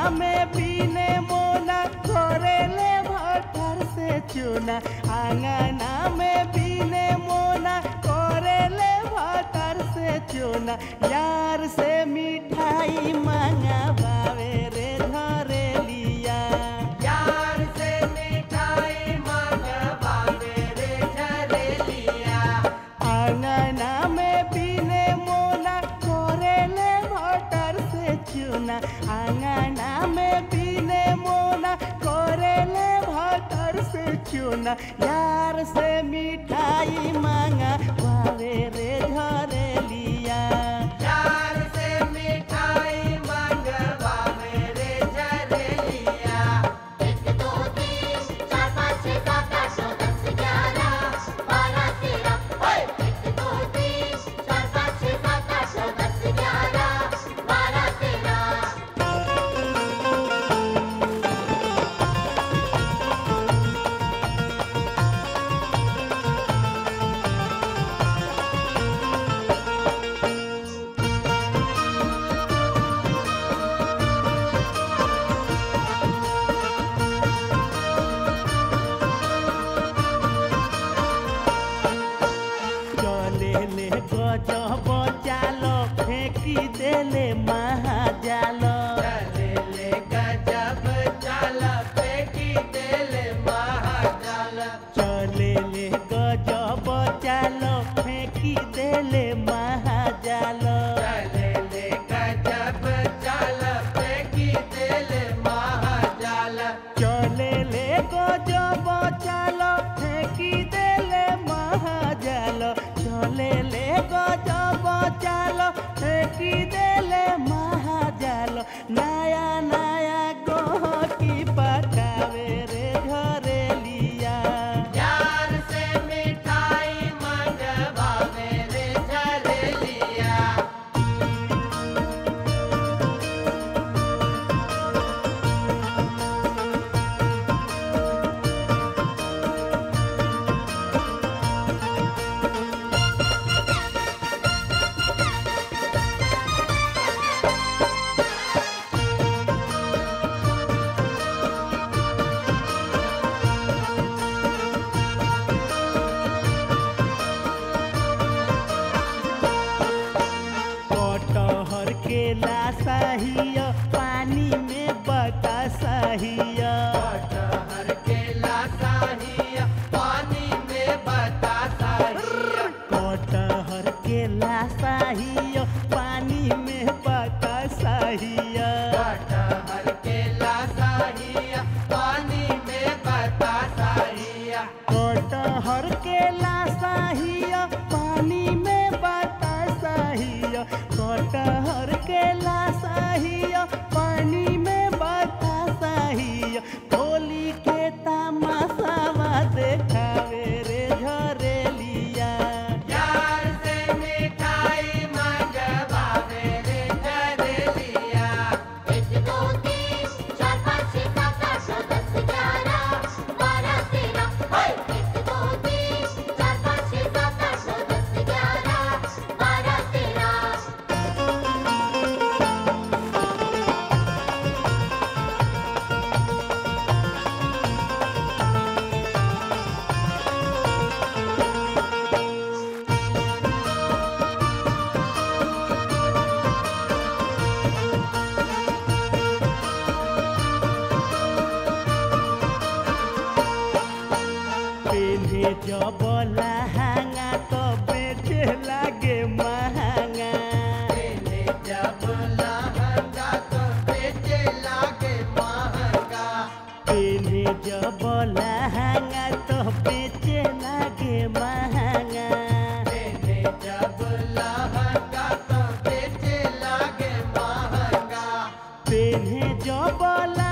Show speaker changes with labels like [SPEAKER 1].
[SPEAKER 1] में बीने मोना करेले भटर से चुना आंगना में बीने मोना करेले भटर से चुना यार से मिठाई मंगावे रे घरे लिया
[SPEAKER 2] यार से मिठाई मंगवावे रे झरेलिया
[SPEAKER 1] आंगना में बीने मोना करेले भटर से चुना आंगना में बीने मोना करेले भटर से चुना यार से मिठाई मांगा वावे रे घरे लिया
[SPEAKER 2] यार से मिठाई मंगवावे रे झरेलिया
[SPEAKER 3] एक दो तीन चार पाँच छः सात आठ नौ दस ग्यारह बारह तेरह एक दो तीन चार पाँच छः सात आठ नौ दस ग्यारह बारह तेरह
[SPEAKER 1] चले ले गजब चालो फेंकी देले महाजाल
[SPEAKER 2] चले ले गजब चाल फेंकी देले महाजाल
[SPEAKER 1] चले ले गजब चालो फेंकी देले महाजाल
[SPEAKER 2] चले ले गजब चाल फेंकी देले महाजाल
[SPEAKER 1] चले ले गजब चालो फेंकी देले महाजाल चले ले गजब चालो फेंकी देले महाजाल नया नया गोहकी पकावे रे घरे लिया
[SPEAKER 2] यार से मिठाई मंगवावे रे झरेलिया
[SPEAKER 1] कटहर के लासाहिया पानी में बतासाहिया
[SPEAKER 2] कटहर के लासाहिया पानी में बतासाहिया
[SPEAKER 1] कटहर के लासाहिया पानी में बतासाहिया
[SPEAKER 2] कटहर के लासाहिया पानी में बतासाहिया
[SPEAKER 1] कटहर के लासाहिया पानी में बतासाहिया कटहर के लासाहिया पानी में बतासाहिया होली के तमाशावा देखावे रे घरे लिया
[SPEAKER 2] यार से मिठाई मंगवावे रे झरेलिया
[SPEAKER 3] एक दो तीन चार पाँच छः सात आठ नौ दस ग्यारह बारह तेरह एक दो तीन चार पाँच छः सात आठ नौ दस ग्यारह बारह तेरह
[SPEAKER 1] पेन्हे जब लहंगा तो बेचे लागे महंगा
[SPEAKER 2] तेने जब लहंगा तो बेचे लागे महंगा
[SPEAKER 1] पेन्हे जब लहंगा तो बेचे लागे महंगा
[SPEAKER 2] तेने जब लहंगा तो बेचे लागे महंगा
[SPEAKER 1] पेन्हे जब